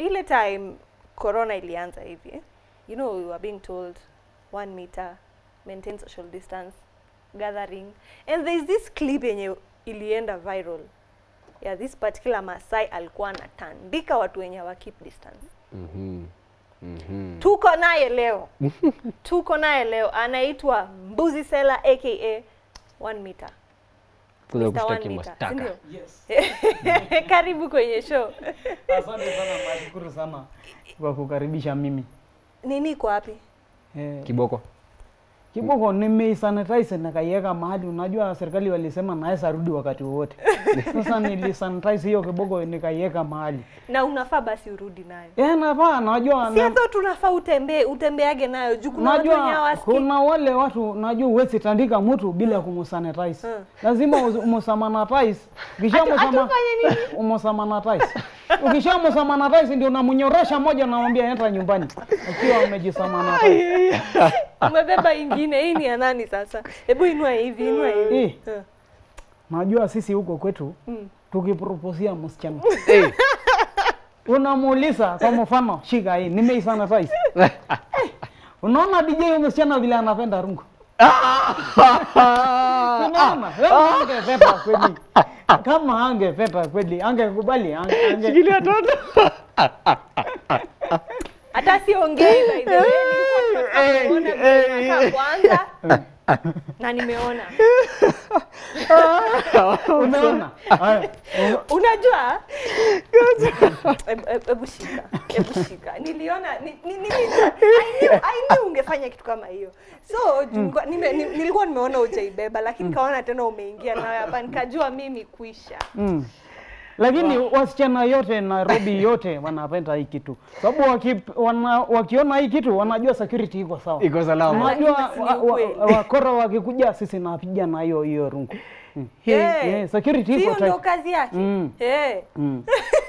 ile time corona ilianza hivi eh, you know we were being told one meter maintain social distance gathering and there is this clip yenye ilienda viral yeah, this particular Masai alikuwa anatandika watu wenye hawa keep distance Mhm. Mhm. tuko naye leo tuko naye leo anaitwa Mbuzi Sela aka one meter Kuja Mr. One kushtaki Meter, mashtaka. si ndio? Yes. karibu kwenye show Asante sana, nashukuru sana kwa kukaribisha mimi. nini iko wapi Eh, Kiboko. Kiboko nimeisanitize nikaiweka mahali, unajua serikali walisema naweza rudi wakati wowote. Sasa nilisanitize hiyo kiboko nikaiweka mahali. na unafaa basi urudi nayo Eh, nafaa najua si na, hata tunafaa utembee utembeage nayo juu kuna watu wenye najua hawasikii kuna wale watu najua huwezi tandika mtu bila kumsanitize. Mm. Lazima umsanitize. Kisha Atu- atufanye nini? umsanitize. Ukisha msanitize ndio unamnyorosha moja unamwambia enda nyumbani. Akiwa umejisanitize. umebeba ingine hii ni ya nani sasa hebu inua hivi inua hivi Eh. Eh. Najua sisi huko kwetu Mm. tukiproposia msichana Eh. unamuuliza kwa mfano, shika hii nimeisanitize. Eh, Unaona DJ huyu msichana vile anapenda rungu. Unaona? Kama angependa kweli. Kama angependa kweli, angekubali, ange, ange. Shikilia toto. hata siongei by the way nilikuwa nataka kuona vile inakaa kwanza na nimeona Unaona? Haya. unajua Hebu- hebu- hebu shika hebu shika niliona ni, ni, ni, I knew, I knew ungefanya kitu kama hiyo so juu nilikuwa- nime, ni, nilikuwa nimeona ujaibeba lakini kaona tena umeingia nayo hapa nikajua mimi kuisha Mm. Lakini wasichana yote Nairobi yote wanapenda hii kitu, sababu waki, wana, wakiona hii kitu wanajua security iko sawa. Iko salama. Unajua Lakini wa- si ukweli. wa- wakora wakikuja, sisi napiga na hiyo hiyo rungu. Mm. Eh, Eh, security iko hiyo ndo tight. kazi yake Mm. Eh. Mm.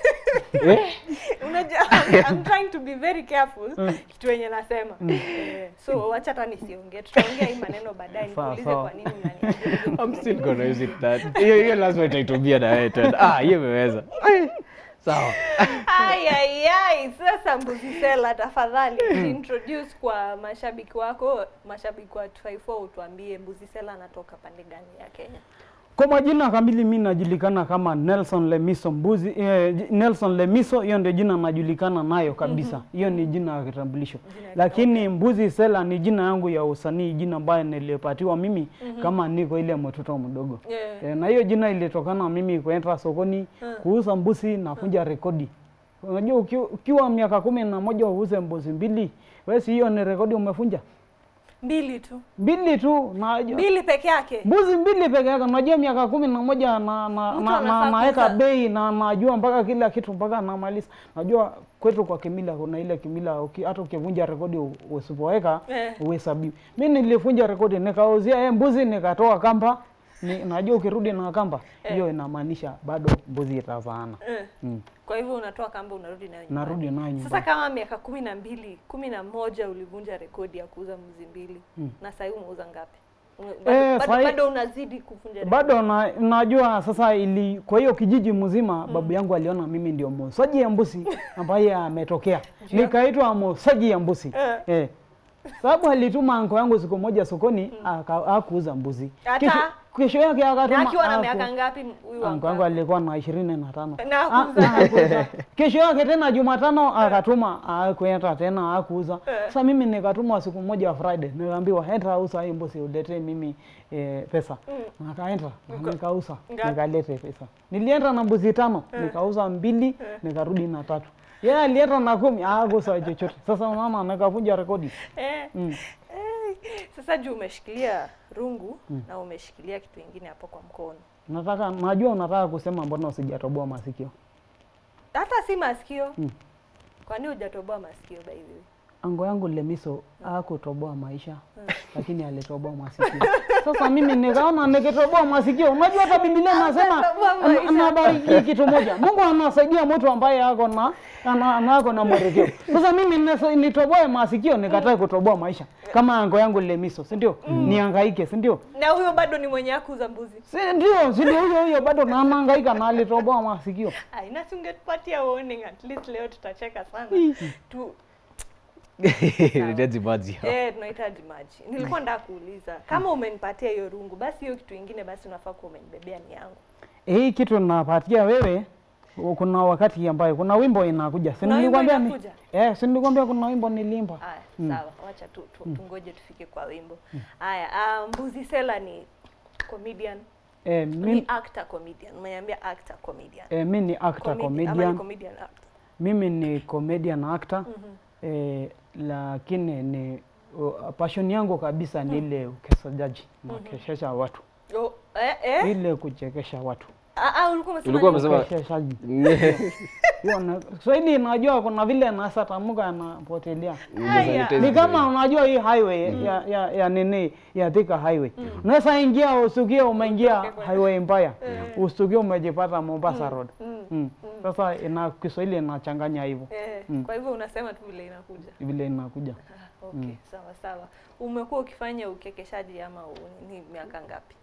Eh? unajua I'm, I'm trying to be very careful kitu yenye nasema eh, so wacha hata nisiongee tutaongea hii maneno baadaye Sawa, nikuulize sawa. kwa nini unaniambia I'm still gonna use it that. Hiyo hiyo lazima itaitumia na wewe tena. Ah, hiyo imeweza. Ai, Sawa. Ai, ai, ai. Sasa Mbuzi Sela, tafadhali introduce kwa mashabiki wako, mashabiki wa 254 utuambie Mbuzi Sela anatoka pande gani ya Kenya? Kwa majina kamili mi najulikana kama Nelson Lemiso Mbuzi, eh, j- Nelson Lemiso, hiyo ndio jina najulikana nayo kabisa. Hiyo ni jina ya kitambulisho. Jina ya Lakini Mbuzi Sela ni jina yangu ya usanii, jina ambayo nilipatiwa mimi kama niko ile mtoto mdogo. Yeah. E, na hiyo jina ilitokana mimi kuenda sokoni kuuza mbuzi na kunja rekodi. Unajua uki- ukiwa miaka kumi na moja uuze mbuzi mbili, wewe si hiyo ni rekodi umefunja? Mbili tu. Mbili tu na Mbili peke yake. mbuzi mbili peke yake. Unajua miaka kumi na moja na, na, Mtu na, anafaa na, naweka kuuza. bei na najua mpaka kila kitu mpaka namaliza. Najua kwetu kwa kimila kuna ile kimila uki, hata ukivunja rekodi u- usipoweka Eh. uhesabiwi. Mimi nilivunja rekodi nikauzia yeye mbuzi nikatoa kamba ni, najua ukirudi na kamba hiyo inamaanisha bado mbuzi itazaana. Eh. Mm. Kwa hivyo unatoa kamba unarudi nayo nyumbani. Narudi nayo Sasa nyumbani. kama miaka kumi na mbili, kumi na moja ulivunja rekodi ya kuuza mbuzi mbili na sasa hivi umeuza ngapi? Ume- Bado, Eh, bado, sahi- bado unazidi kuvunja rekodi. Bado na, najua sasa ili kwa hiyo kijiji mzima babu yangu aliona mimi ndio muuzaji ya mbuzi ambaye ametokea. Nikaitwa muuzaji ya mbuzi. Eh. Eh. Sababu alituma anko yangu siku moja sokoni aka- hakuuza mbuzi. Hata? Kesho, kesho yake Na akatuma akiwa na haku- miaka ngapi huyu Anko yangu alikuwa na ishirini na tano. Na Ah, hakuuza. na hakuuza. Kesho yake tena Jumatano akatuma hakuenda tena hakuuza. Sasa mimi nikatuma siku moja Friday nikaambiwa enda uza hii mbuzi ulete mimi eh, pesa. Nakaenda na nikauza Ngapi? nikalete pesa. Nilienda na mbuzi tano nikauza mbili nikarudi na tatu. Yeye alienda na kumi hakuuza chochote. Sasa unaona nikavunja rekodi. Eh. Mm. Eh. Sasa juu umeshikilia rungu na umeshikilia kitu ingine hapo kwa mkono, Nataka najua unataka kusema mbona usijatoboa masikio. hata si masikio. Mm. Kwani hujatoboa masikio by the way? ango yangu Lemiso hakutoboa maisha lakini alitoboa masikio. Sasa mimi nikaona nikitoboa masikio, unajua hata Biblia inasema Akatoboa maisha. na- nabariki kitu moja, Mungu anasaidia mtu ambaye ako na ana- ana- ako na mwelekeo. Sasa mimi nisa- nitoboe masikio, nikatae kutoboa maisha kama ango yangu Lemiso, si ndio? Nihangaike, si ndio? na huyo bado ni mwenye akuza mbuzi Si ndio, si ndio huyo huyo bado na anahangaika na alitoboa masikio. Ai, na si ungetupatia warning at least leo tutacheka sana tu Inahitaji maji. eh tunahitaji maji nilikuwa nataka kuuliza kama umenipatia hiyo rungu basi hiyo kitu ingine basi unafaa kuwa umenibebea ni yangu hii kitu napatia wewe kuna wakati ambayo kuna wimbo inakuja si Kuna wimbo nilikwambia ni inakuja? eh si nilikwambia kuna wimbo nilimba haya sawa wacha tu, tu, tungoje tufike kwa wimbo haya ah, mbuzi sela ni comedian eh, ni mi, actor comedian umeniambia actor comedian eh, mi ni actor Comedi- ama ni comedian comedian actor mimi ni comedian actor eh, lakini ni uh, passion yangu kabisa ni ile ukesajaji nakeshesha watu oh, eh, eh? ile kuchekesha watu Ah, ah, ulikuwa umesema Ulikuwa nini? umesema ukesheshaji hiyo na Kiswahili najua kuna vile nasa tamuka anapotelea Haya. ni kama unajua hii highway ya, ya, ya nini ya Thika highway unaweza ingia usukie umeingia Utoke kwa- highway mbaya usukie umejipata Mombasa road Mm. mm. Sasa ina Kiswahili inachanganya hivyo Eh, Mm. kwa hivyo unasema tu vile inakuja vile inakuja Ah, okay sawa sawa umekuwa ukifanya ukekeshaji ama u- ni miaka ngapi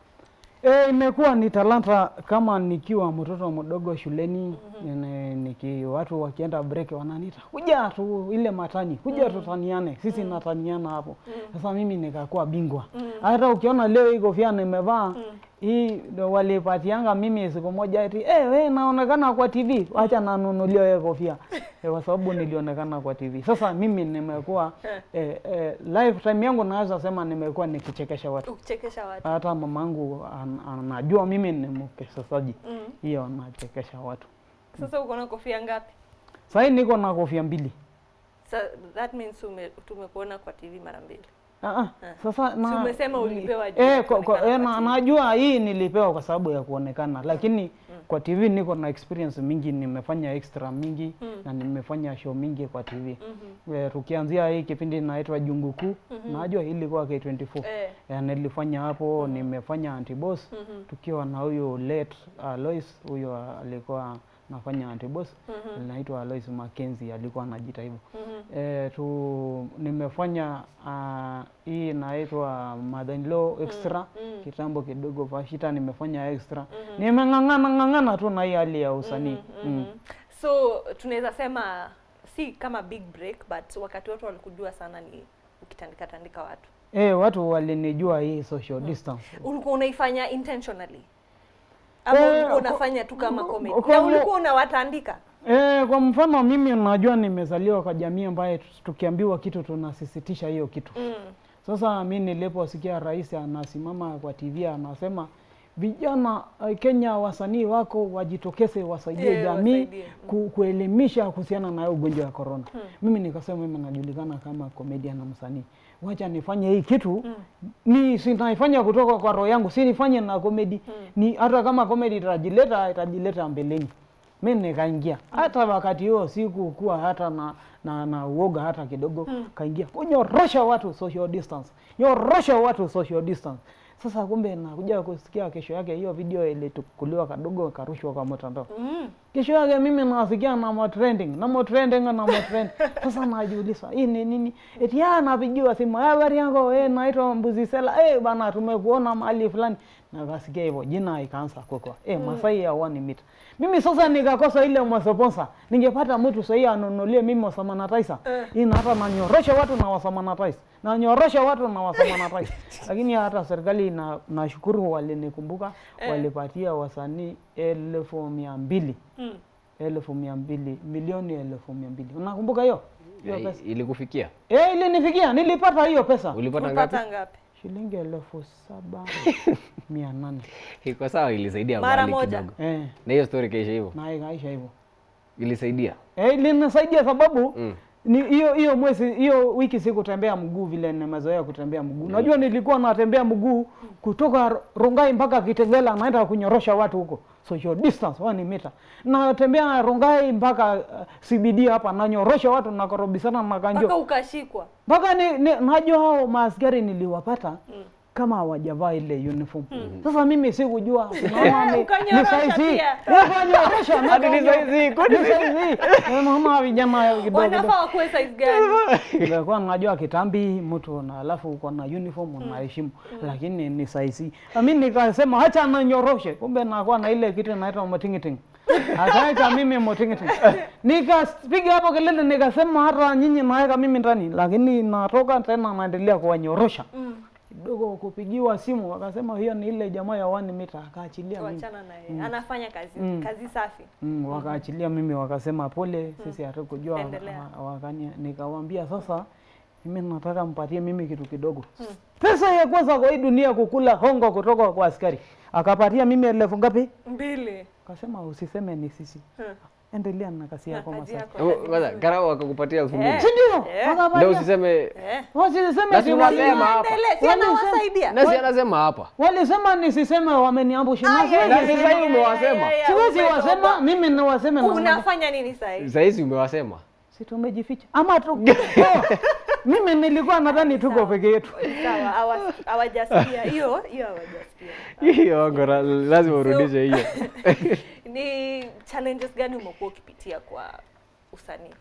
E, imekuwa ni talanta kama nikiwa mtoto mdogo shuleni mm niki watu wakienda break wananiita kuja tu ile matani kuja tutaniane sisi nataniana hapo sasa mimi nikakuwa bingwa hata ukiona leo hii kofia nimevaa hii ndo walipatianga mimi siku moja eti eh we naonekana kwa TV acha nanunulia wewe kofia eh, kwa sababu nilionekana kwa TV sasa mimi nimekuwa eh, eh, lifetime yangu naweza sema nimekuwa nikichekesha watu ukichekesha watu hata mamangu an, anajua mimi ni mkesasaji Mm. hiyo nachekesha watu sasa uko na kofia ngapi sahii niko na kofia mbili Sa, that means ume, tumekuona kwa tv mara mbili Ah, ah, sasa Si umesema ulipewa juu ya eh, kwa, kwa, kuonekana eh, kwa na, TV. najua hii nilipewa kwa sababu ya kuonekana lakini kwa TV niko na experience mingi nimefanya extra mingi na nimefanya show mingi kwa TV eh, tukianzia hii kipindi inaitwa Jungu Kuu najua hii ilikuwa K24 Eh. eh, nilifanya hapo nimefanya antiboss tukiwa na huyo late Alois huyo alikuwa nafanya antiboss anaitwa Alois Mackenzie alikuwa anajiita hivyo eh, tu nimefanya ah, hii inaitwa mother in law extra kitambo kidogo Vashita nimefanya extra nimeng'ang'ana ng'ang'ana tu na hii hali ya usanii mm. so tunaweza sema si kama big break but wakati watu walikujua sana ni ukitandika tandika watu Eh, watu walinijua hii social distance ulikuwa unaifanya intentionally ama Eh, ulikuwa ko- unafanya tu kama ko- comedy ko- na ulikuwa unawatandika Eh, kwa mfano mimi unajua nimezaliwa kwa jamii ambayo tukiambiwa kitu tunasisitisha hiyo kitu. mm. Sasa mi niliposikia rais anasimama kwa TV anasema vijana eh, Kenya wasanii wako wajitokeze wasaidie Eh, jamii wasaidie. ku, kuelimisha kuhusiana na hiyo ugonjwa wa corona. Mimi nikasema mimi najulikana kama comedian na msanii. Wacha nifanye hii kitu ni sinaifanya kutoka kwa roho yangu, si nifanye na comedy. Ni hata kama comedy itajileta itajileta mbeleni. Mimi nikaingia. Hata wakati huo sikukuwa hata na na, na uoga hata kidogo kaingia kunyorosha watu social distance nyorosha watu social distance sasa kumbe nakuja kusikia kesho yake hiyo video ilitukuliwa kadogo karushwa kwa mtandao Mm. kesho yake mimi nasikia na mo trending na mo trending na mo trend sasa najiuliza hii ni nini eti ya napigiwa simu "Eh, habari yako eh naitwa mbuzi sela eh bana tumekuona mahali fulani na kasikia hivyo jina ikaanza kukua eh masai ya one meet mimi sasa nikakosa ile mwasoponsa ningepata mtu sahihi anunulie mimi wasamanataisa hii na hata nanyorosha watu na wasamanataisa nanyorosha watu na wasamanataisa lakini hata serikali na nashukuru walinikumbuka walipatia wasanii elfu mia mbili Mm. elfu mia mbili milioni elfu mia mbili unakumbuka hiyo hiyo Eh, pesa Ilikufikia? eh ilinifikia nilipata hiyo pesa Ulipata ngapi? ulipata ngapi shilingi elfu saba mia nane Iko sawa, ilisaidia Mara mahali moja. kidogo. eh, Na hiyo story kaisha hivyo. na ikaisha hivyo Ilisaidia. eh, ilinisaidia sababu Mm. ni hiyo hiyo mwezi hiyo wiki sikutembea mguu vile nimezoea kutembea mguu. Najua nilikuwa natembea mguu kutoka Rongai mpaka Kitengela naenda kunyorosha watu huko. Social distance one meter. Natembea na Rongai mpaka uh, CBD hapa nanyorosha watu nakorobisana na kanjo. mpaka ukashikwa Mpaka ni, ni, najua hao maaskari niliwapata kama hawajavaa ile uniform. Sasa mimi sikujua naona ni, ni Ukanyorosha saizi. pia. Eh, Ukanyorosha na Hadi ni saizi, kwani ni saizi. Naona vijana kidogo wanafaa wakuwe size gani Nilikuwa najua kitambi mtu na alafu uko na uniform unaheshimu, lakini ni saisi. Mimi nikasema acha nanyoroshe, kumbe nakuwa na ile kitu inaitwa motingiting. Akaita mimi motingiting. Nikapiga hapo kelele nikasema hata nyinyi naweka mimi ndani, lakini natoka tena naendelea kuwanyorosha. Kidogo kupigiwa simu wakasema hiyo ni ile jamaa ya one meter akaachilia mimi. wachana naye anafanya kazi Mm. kazi safi Mm, wakaachilia mimi wakasema pole, sisi hatukujua. Endelea. wa- Wakania, nikawaambia sasa, mimi nataka mpatie mimi kitu kidogo. Pesa ya kwanza kwa hii dunia kukula hongo kutoka kwa askari, akapatia mimi elfu ngapi? mbili Akasema usiseme ni sisi, Hmm. endelea na kazi Na yako kazi Masai. yako, Hebu kazi kwanza nzuri. karao wakakupatia elfu mbili Eh. Si ndio? Eh. ndio Wakapatia. usiseme Eh. Wasiseme Na si si unasema wali- hapa. Endelee, si Walisema- anawasaidia nasi anasema hapa Walisema nisiseme wameniambusha. Na Aya, siwezi na aya, sasa sema. hivi umewasema. aya, aya, Siwezi umetoka. wasema, mimi niwaseme na unafanya nini sahii sahizi umewasema si tumejificha ama tu oh, mimi nilikuwa nadhani tuko peke yetu sawa hawa- hawajasikia hiyo hiyo hawajasikia hiyo ngora lazima urudishe hiyo ni challenges gani umekuwa ukipitia kwa usanii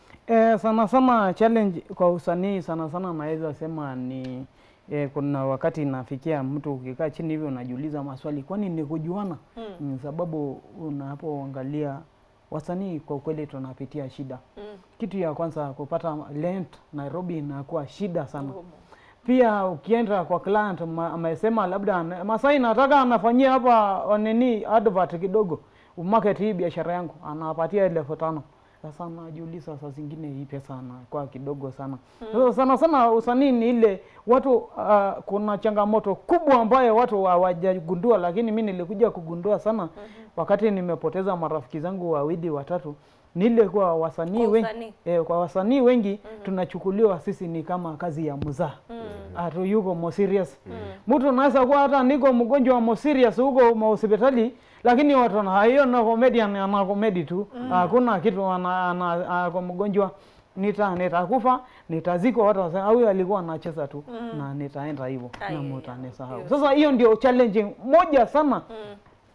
eh, sana sana challenge kwa usanii sana sana naweza sema ni eh, kuna wakati inafikia mtu ukikaa chini hivi unajiuliza maswali kwani ni kujuana Mm. mm, sababu unapoangalia wasanii kwa ukweli tunapitia shida Mm. kitu ya kwanza kupata rent Nairobi inakuwa shida sana Ngumu. pia ukienda kwa client ma- amesema labda ana- Masai nataka anafanyia hapa nini advert kidogo market hii biashara yangu anapatia elfu tano sasa najiuliza saa zingine hii pesa anakuwa kidogo sana sasa sana sana usanii ni ile watu uh, kuna changamoto kubwa ambayo watu hawajagundua lakini mi nilikuja kugundua sana wakati nimepoteza marafiki zangu wawili watatu ni ile kuwa wasanii Kwa wengi usanii. eh, kwa wasanii wengi tunachukuliwa sisi ni kama kazi ya mzaa Mm. hatu yuko mo serious mtu anaweza kuwa hata niko mgonjwa wa mo serious huko hospitali lakini watu na hiyo na comedian ana comedy tu hakuna kitu ana, ana, ako mgonjwa nita nitakufa nitazikwa watu wasema "Ah, huyu alikuwa anacheza tu na nitaenda hivyo Ai, na ai, mtanisahau hiyo sasa hiyo ndio challenging moja sana Mm.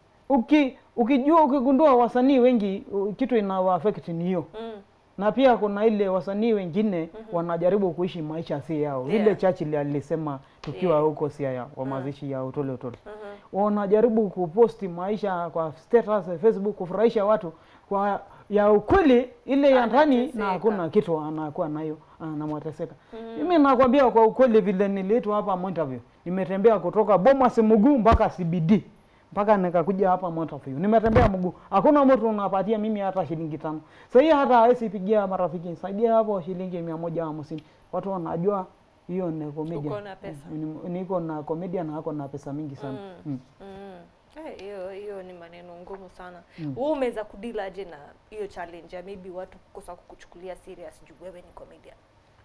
uki ukijua ukigundua wasanii wengi u- kitu inawa affect ni hiyo Mm. na pia kuna ile wasanii wengine wanajaribu kuishi maisha si yao Yeah. ile Churchill alisema tukiwa Yeah. huko Siaya kwa mazishi ya Utole Utole Mhm. wanajaribu kuposti maisha kwa status Facebook kufurahisha watu kwa ya ukweli ile ya ndani Anateseka. na hakuna kitu anakuwa nayo anamwateseka mimi nakwambia kwa ukweli vile niliitwa hapa Monterview nimetembea kutoka Bomas mguu mpaka CBD mpaka nikakuja hapa Monterview nimetembea mguu hakuna mtu unapatia mimi hata shilingi tano sasa hii hata hawezi pigia marafiki saidia hapo shilingi mia moja hamsini watu wanajua hiyo ni comedian Uko na pesa. Ni- niko na comedian na ako na pesa mingi sana mm. Mm. Eh, hiyo hiyo ni maneno ngumu sana wewe umeweza kudili aje na hiyo challenge ya maybe watu kukosa kukuchukulia serious juu wewe ni comedian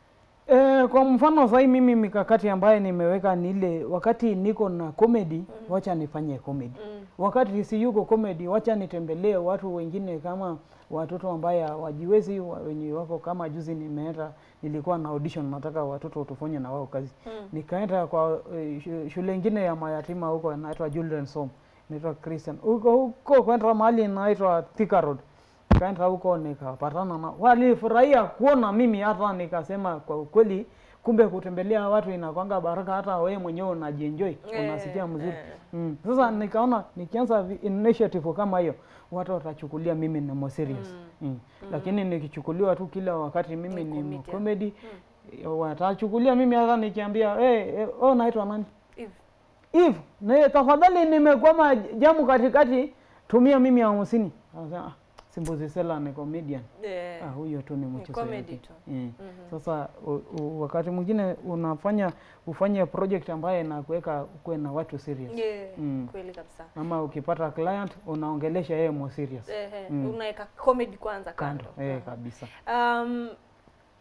Eh, kwa mfano sahii mimi mikakati ambayo nimeweka ni ile wakati niko na comedy wacha nifanye comedy Mm. wakati si yuko comedy wacha nitembelee watu wengine kama watoto ambaye hawajiwezi wa- wenye wako kama juzi nimeenda nilikuwa na audition nataka watoto tufanye na wao kazi Mm. nikaenda kwa eh, shu- shule ingine ya mayatima huko inaitwa Children's Home inaitwa Christian huko huko kwenda mahali inaitwa Thika Road nikaenda huko nikapatana na walifurahia kuona mimi hata nikasema kwa ukweli kumbe kutembelea watu inakwanga baraka hata wewe mwenyewe unajienjoy Eh, unasikia mzuri eh. mm. sasa nikaona nikianza vi- initiative kama hiyo watu watachukulia mimi ni more serious mm. lakini nikichukuliwa tu kila wakati mimi Ni ni comedian. comedy watachukulia mimi hata nikiambia hey, hey, oh naitwa nani Eve. Eve, na tafadhali nimekwama jamu katikati, tumia mimi hamsini. Anasema ah, Simbuzi Sela ni comedian. Eh, Ah, huyo tu ni mchezo comedy yake. tu. Mm. Sasa u, u, wakati mwingine unafanya ufanye project ambayo inakuweka ukuwe na watu serious. yeah, Mm. kweli kabisa Ama ukipata client unaongelesha yeye more serious. eh, eh, Mm. unaweka comedy kwanza kando, Kando. Eh, kabisa. Um,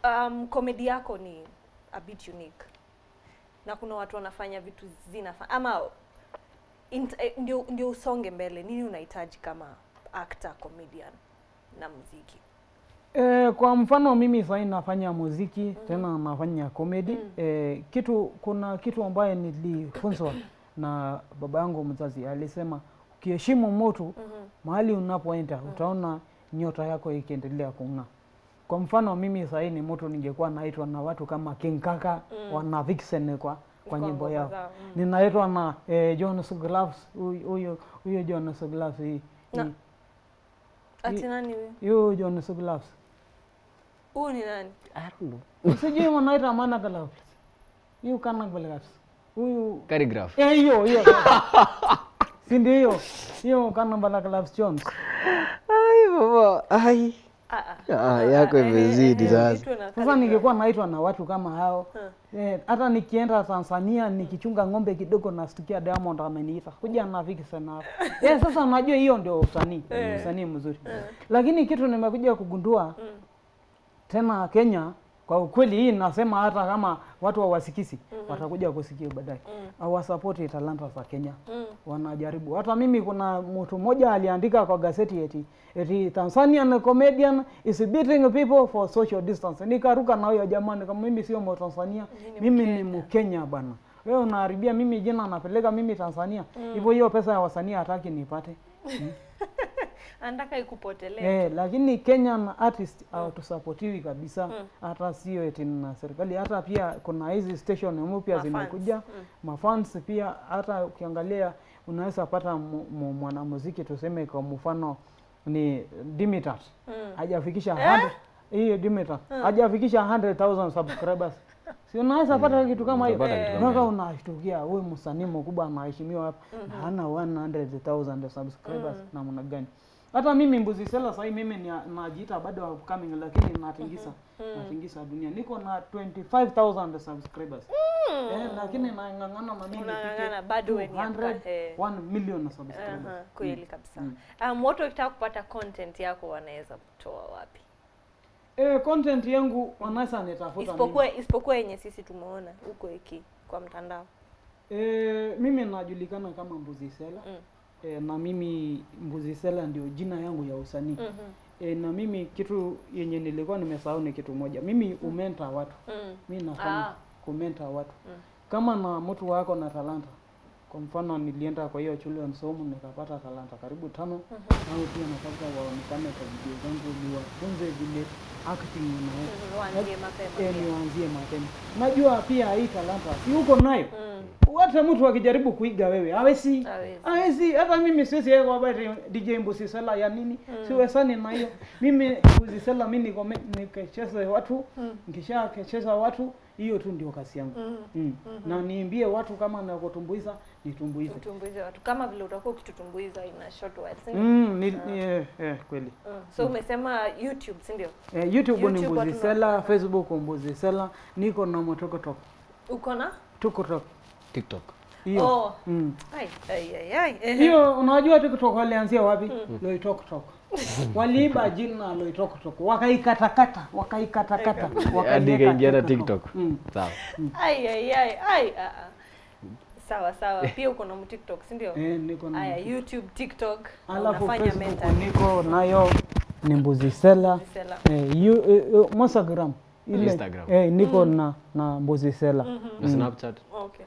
um, comedy yako ni a bit unique na kuna watu wanafanya vitu zinafa ama int, eh, ndio, ndio usonge mbele nini unahitaji kama actor comedian na muziki E, kwa mfano mimi sahii nafanya muziki mm -hmm. tena nafanya comedy Mm. e, kitu kuna kitu ambaye nilifunzwa na baba yangu mzazi alisema ukiheshimu mtu mm-hmm. mahali unapoenda utaona nyota yako ikiendelea kung'aa. Kwa mfano mimi sahii ni mtu ningekuwa naitwa na watu kama King Kaka Mm. wana Vixen kwa kwa nyimbo yao zao, mm. ninaitwa na eh, Jonas Gloves huyu huyu huyu Jonas Gloves hii Na- hii- ati nani huyu huyu Jonas Gloves huyu ni nani I don't know. sijui wanaita mana Gloves huyu kana Gloves huyu Calligraph. eh, hiyo hiyo si ndio hiyo hiyo kana bala Gloves Jones Ai baba, ai. Ah, ah. Ah, yako Eh, eh, imezidi eh, sasa. vitu na Sasa calligraph. ningekuwa naitwa na watu kama hao Huh. eh, hata nikienda Tanzania nikichunga ng'ombe kidogo nastukia Diamond ameniita kuja na Vixen hapa. eh, sasa unajua hiyo ndio usanii, Eh. usanii mzuri. Lakini kitu nimekuja kugundua Mm. tena Kenya, kwa ukweli hii nasema hata kama watu hawasikisi watakuja kusikia baadaye, hawasapoti talanta za Kenya Mm. wanajaribu. Hata mimi kuna mtu mmoja aliandika kwa gazeti eti eti Tanzanian comedian is beating people for social distance. Nikaruka na huyo jamani, kama mimi sio Mtanzania, Mimi ni mimi ni Mkenya. Mkenya bana. Wewe unaharibia mimi jina, napeleka mimi Tanzania hivyo, hiyo pesa ya wasanii hataki nipate anataka ikupotelee eh, lakini Kenyan artist hawatusapotiwi kabisa, hata sio eti na serikali, hata pia kuna hizi station mpya Mafans. zimekuja Mm. mafans pia, hata ukiangalia unaweza pata mu- mu- mwanamuziki tuseme kwa mfano ni Dimitar Mm. hajafikisha 100 hiyo Dimitar hajafikisha 100,000 subscribers si unaweza pata kitu kama hiyo Utapata kitu kama mpaka hiyo. unashtukia huyu msanii mkubwa anaheshimiwa hapa na hana 100,000 subscribers namna gani hata mimi Mbuzi Sela sahii mimi ni najiita bado upcoming lakini natingisa natingisa dunia niko na 25,000 subscribers eh, lakini nang'ang'ana na mimi Unang'ang'ana, bado we ni hapa, eh. 1 million subscribers Aha, kweli kabisa um, watu wakitaka kupata content yako wanaweza kutoa wapi Eh, content yangu wanaweza nitafuta mimi. isipokuwa isipokuwa yenye sisi tumeona huko iki kwa mtandao Eh, mimi najulikana kama Mbuzi Sela Mm. eh, na mimi Mbuzi Sela ndio jina yangu ya usanii Mhm. eh, na mimi kitu yenye nilikuwa nimesahau ni kitu moja, mimi umenta watu, Mm. mi nafanya Ah. kumenta watu Mm. kama na mtu wako na talanta kwa mfano nilienda kwa hiyo children's home nikapata talanta karibu tano au pia nataka waonekane kwa video zangu niwafunze vile acting inaweza Mhm, waanzie mapema eh, pia. niwaanzie mapema. Najua pia hii talanta si uko nayo Mm. hata mtu akijaribu kuiga wewe hawezi Hawezi. hawezi. Hata mimi siwezi yeye kwa habari DJ Mbusi Sela ya nini siwezani na hiyo. Mimi Mbusi Sela mimi niko nikecheza watu nikisha kecheza watu hiyo tu ndio kazi yangu Mm. mm. na niimbie watu kama na kutumbuiza nitumbuize utumbuize watu kama vile utakuwa ukitutumbuiza ina short words si ndio? mm, ni, ni, eh, eh, kweli Mm. so umesema youtube si ndio eh, YouTube, ni YouTube Mbuzi watu Sela, Facebook Mbuzi Sela, niko na motokotok uko na tukotok TikTok. hiyo oh. mm. ai ai ai ai ehe. hiyo unajua TikTok walianzia wapi? Loitoktok. Waliiba jina Loitoktok, wakaikatakata, wakaikatakata, Hadi wakaiweka ikaingia na TikTok. Mm. Sawa. ai ai ai ai ah, ah. sawa sawa pia uko na tiktok si ndio Eh, niko na haya youtube tiktok na alafu unafanya Facebook mental niko nayo ni Mbuzi Sela. Sela. Eh, you, eh, eh, Instagram ile Instagram. eh, niko na na Mbuzi Sela. Na Snapchat. okay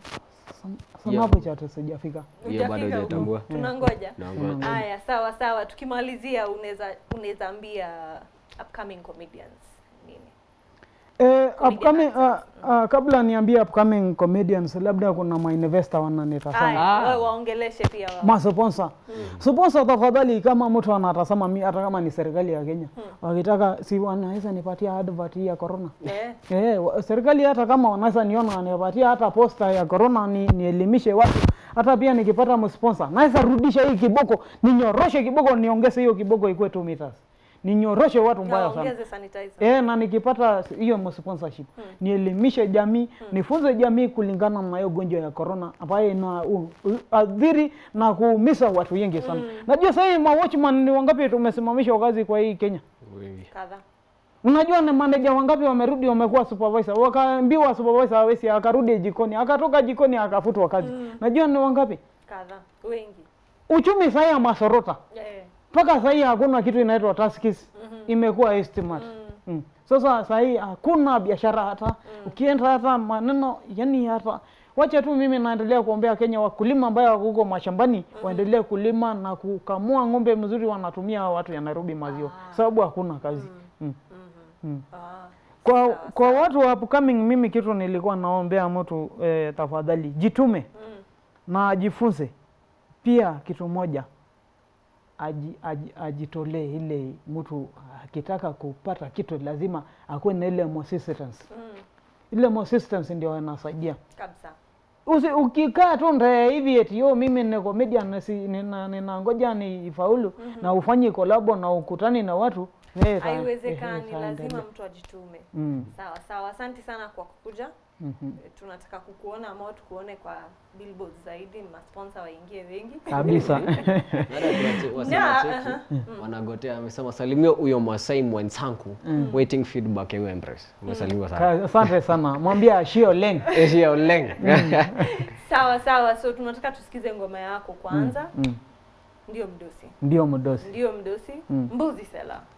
Snapchat sijafika. Hiyo bado Hujafika hujatambua. huko? tunangoja Naongoja. haya sawa sawa tukimalizia unaweza unaweza ambia upcoming comedians nini Eh, Comedian upcoming, uh, actors. uh, kabla niambie upcoming comedians, labda kuna mainvestor wananitazama haya Ah. wewe waongeleshe pia wao masponsa sponsa tafadhali kama mtu anatazama mi hata kama ni serikali ya kenya wakitaka si wanaweza nipatia advert hii ya corona eh Eh, wa- serikali hata kama wanaweza niona wanipatia hata posta ya corona ni, nielimishe watu hata pia nikipata msponsor naweza rudisha hii kiboko ninyoroshe kiboko niongeze hiyo kiboko ikuwe 2 meters ninyoroshe watu mbaya na sana ongeze sanitizer Eh, na nikipata hiyo sponsorship nielimishe jamii nifunze jamii kulingana na hiyo gonjwa ya corona ambayo ina u- u- adhiri na kuumiza watu wengi sana. Najua sasa hivi ma watchman ni wangapi tumesimamishwa kazi kwa hii Kenya? Wengi. kadha Unajua ni manager wangapi wamerudi wamekuwa supervisor, wakaambiwa supervisor hawezi, akarudi jikoni, akatoka jikoni akafutwa kazi. Najua ni wangapi? kadha wengi Uchumi sahii ya masorota eh. mpaka sahii hakuna kitu inaitwa taskis imekuwa estimate mm. Sasa sahii hakuna biashara hata ukienda hata maneno yani hata wacha tu mimi naendelea kuombea Kenya wakulima ambayo wako huko mashambani waendelee kulima na kukamua ng'ombe mzuri, wanatumia hao watu ya Nairobi maziwa sababu hakuna kazi mm. Mm. Ah. Kwa, Sawa, kwa watu wa upcoming, mimi kitu nilikuwa naombea mtu eh, tafadhali jitume Mm. na ajifunze pia kitu moja aji, aji, ajitolee ile mtu akitaka kupata kitu lazima akuwe na ile persistence. Mm. Ile persistence ndio inasaidia. kabisa Usi, ukikaa tu nde hivi eti yo mimi ni comedian na si, nina, nina ngoja ni faulu na ufanye kolabo na ukutani na watu eh, ita- haiwezekani eh, itaendelea. lazima mtu ajitume Mm. sawa sawa asante sana kwa kukuja Mhm. Eh, tunataka kukuona ama tukuone kwa billboards zaidi masponsa waingie wengi Kabisa. Na, wasemachetu wanagotea amesema salimia huyo masai mwenzangu waiting feedback ya Empress umesalimiwa sana Ka- Asante sana. Mwambia Shio Leng. Asia Oleng sawa sawa so tunataka tusikize ngoma yako kwanza Mm. ndio mdosi Ndio mdosi. ndio mdosi mbuzi sela